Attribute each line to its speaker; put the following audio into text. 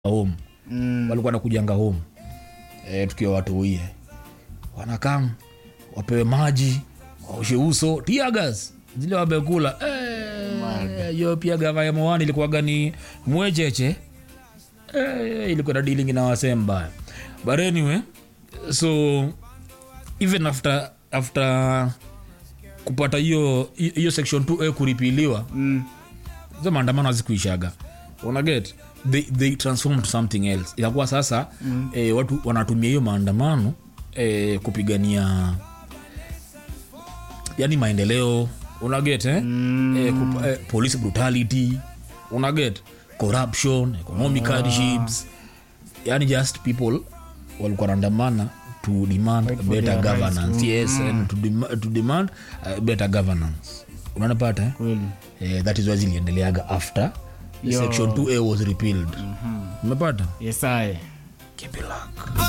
Speaker 1: home
Speaker 2: Mm.
Speaker 1: walikuwa nakujanga home e, tukiwa watu uie wanakam wapewe maji waoshe uso tiagas zile wamekula Eh, hiyo pia gava ya mwani ilikuwa gani mwecheche Eh, ilikuwa na dealing na wasee mbaya but anyway so even after after kupata hiyo hiyo section 2a kuripiliwa
Speaker 2: Mm.
Speaker 1: hizo maandamano hazikuishaga unaget they, they transformed to something else itakuwa sasa mm. eh, watu wanatumia hiyo maandamano eh, kupigania yani maendeleo unaget eh? mm. eh, kup, eh, police brutality unaget corruption economic hardships yani just people walikuwa naandamana to demand
Speaker 2: Fight for
Speaker 1: better
Speaker 2: their rights
Speaker 1: governance
Speaker 2: to-
Speaker 1: yes and to, dem to demand uh, better governance unanapata eh?
Speaker 2: Kweli.
Speaker 1: eh, that is why ziliendeleaga after the
Speaker 2: Yo.
Speaker 1: section 2a was repealed umepata
Speaker 2: Yes, I.
Speaker 1: keep it luck